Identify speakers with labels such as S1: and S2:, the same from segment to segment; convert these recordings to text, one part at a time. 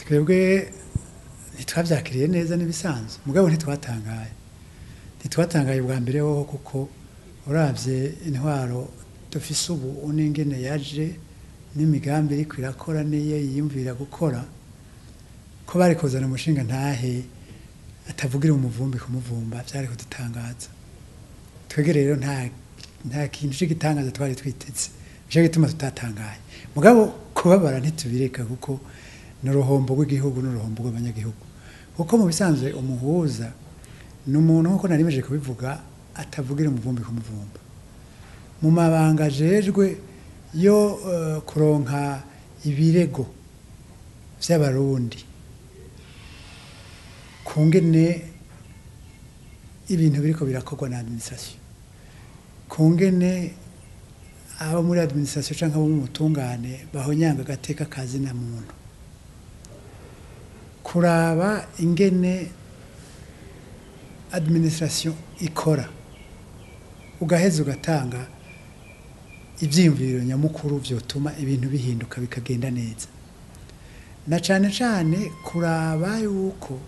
S1: twebwe ntitwabyakiriye neza n'ibisanzwe mugabo ntitwatangaye ntitwatangaye bwa mbere ho kuko urabye intwaro dufise ubu n'ingene yaje n'imigambi iriko irakora niyo yiyumvira gukora ko bari kuzana umushinga ntahe atavugira umuvumbi kumuvumba byari kudutangaza twebwe rero nta nta kintu cy'igitangaza twari twiteze nicyo gituma tutatangaye mugabo kubabara ntitubireka kuko ni uruhombo rw'igihugu n'uruhombo rw'abanyagihugu kuko mu bisanzwe umuhuza ni umuntu nk'uko narimeje kubivuga atavugira umuvumbi kumuvumba mu mabanga ajejwe yo eh, kuronka ibirego vy'abarundi kungene ibintu biriko birakorwa na administration kungene abo muri administration canke abo mu butungane bahonyanga agateka kazi na muntu kuraba ingene administration ikora ugaheza ugatanga ibyiyumviro nyamukuru byotuma ibintu bihinduka bikagenda neza na cyane cyane kuraba yuko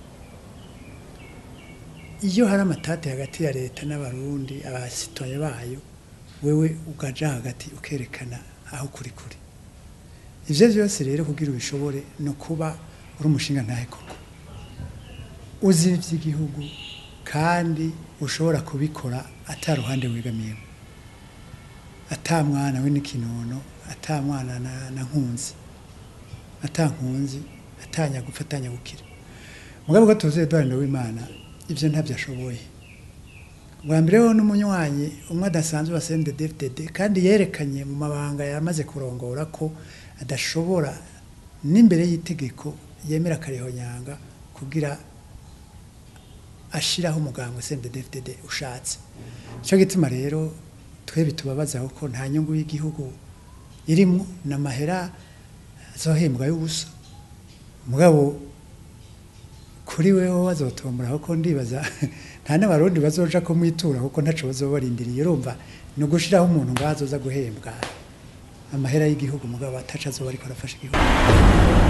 S1: iyo hari amatate hagati ya leta n'abarundi abasitoye bayo wewe ugaja hagati ukerekana aho kuri kuri ivyo vyose rero kugira ubishobore ni ukuba uri umushinga ntahe koko uzi ivy'igihugu kandi ushobora kubikora ata ruhande wegamiyemo ata mwana we n'ikinono ata mwana na, na nkunzi ata nkunzi atanya gupfa atanya gukira mugabo ko tuzi Edouard w'Imana ivyo ntavyo ashoboye bwa mbere ho n'umunywanyi umwe adasanzwe wa CNDD-FDD kandi yerekanye mu mabanga yamaze kurongora ko adashobora n'imbere y'itegeko yemera akarihonyanga kugira ashiraho umuganga CNDD-FDD ushatse cyo gituma rero twe bitubabaza ko nta nyungu y'igihugu irimo n'amahera azohembwa y'ubusa mugabo kuri wewe wazotombora kuko ndibaza nta n'abarundi bazoja kumwitura kuko ntaco bazoba barindiriye urumva ni ugushiraho umuntu ngaho azoza guhembwa amahera y'igihugu mugabo ataco azoba ariko arafasha igihugu